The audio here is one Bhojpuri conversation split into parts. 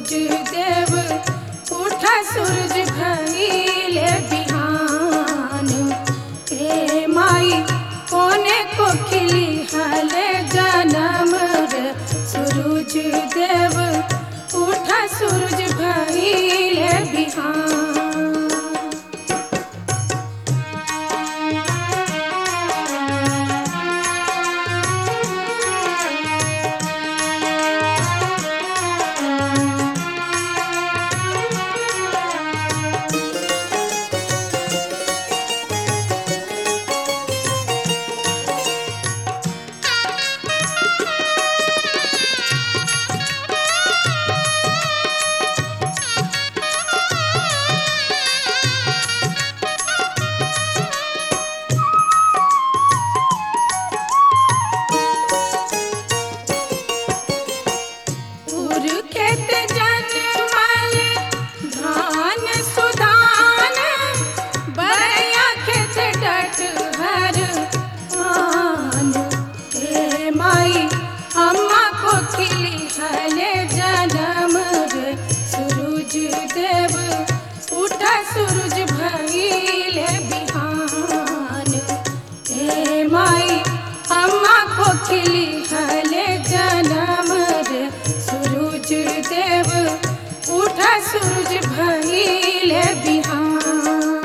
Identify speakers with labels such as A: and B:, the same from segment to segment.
A: सूरज देव उठा सूरज भइले बिहान हे माई कोने को खिली हले जनम रे सूरज देव उठा सूरज भइले बिहान उर खेत जनमल धान सुधान बरया खेत डट हर आन हे माई अम्मा को खिली हले जनम रे सूरज देव उठा सूरज भइले बिहान हे माई अम्मा को खिली हले जनम रे सूरज देव उठा सूरज भइले बिहान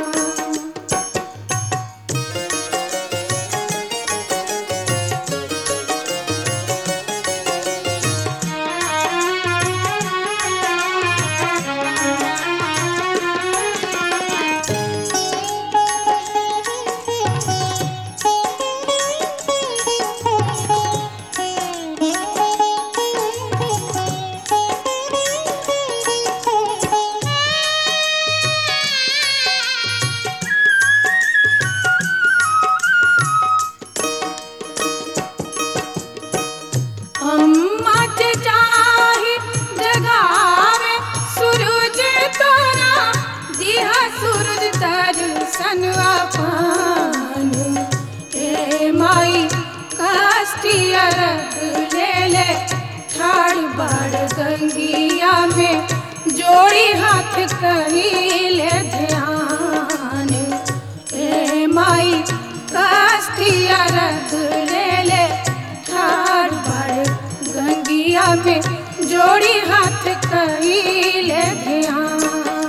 A: अम्मा के चाही जगावे सूरज तोरा दिहा सूरज दर्शन पान ए माई काष्टिया रख ले ले ठाड़ बाड़ गंगिया में जोड़ी हाथ कहिले ध्यान ए माई काष्टिया रख ले ले ठाड़ बाड़ गंगिया में जोड़ी हाथ कहिले ध्यान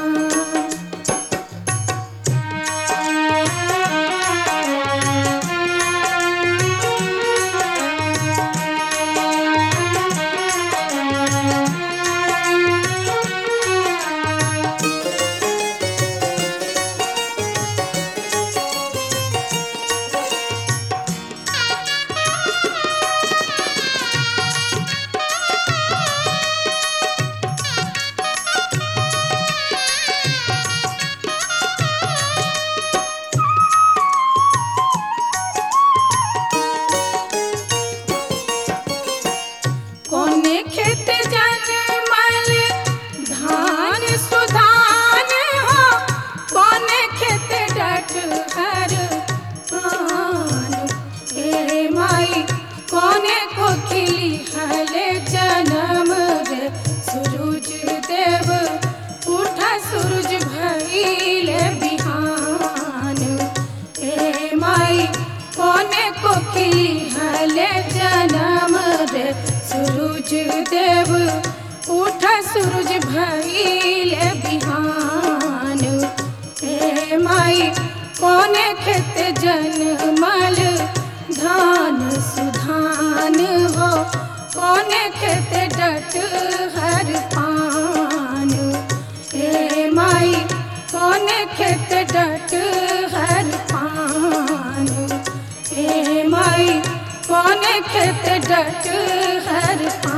A: कोने खेत जनमल धान सुधान हो कोने खेत डट हर आन हे माई कोने को खिली हले जनम रे सूरज देव उठा सूरज भइले बिहान हे माई कोने को खिली हले जनम रे सूरज देव उठा सूरज भइले बिहान हे माई कोने खेत जनमल धान सुधान हो कोने खेत डट हर पान हे माई कोने खेत डट हर पान हे माई कोने खेत डट हर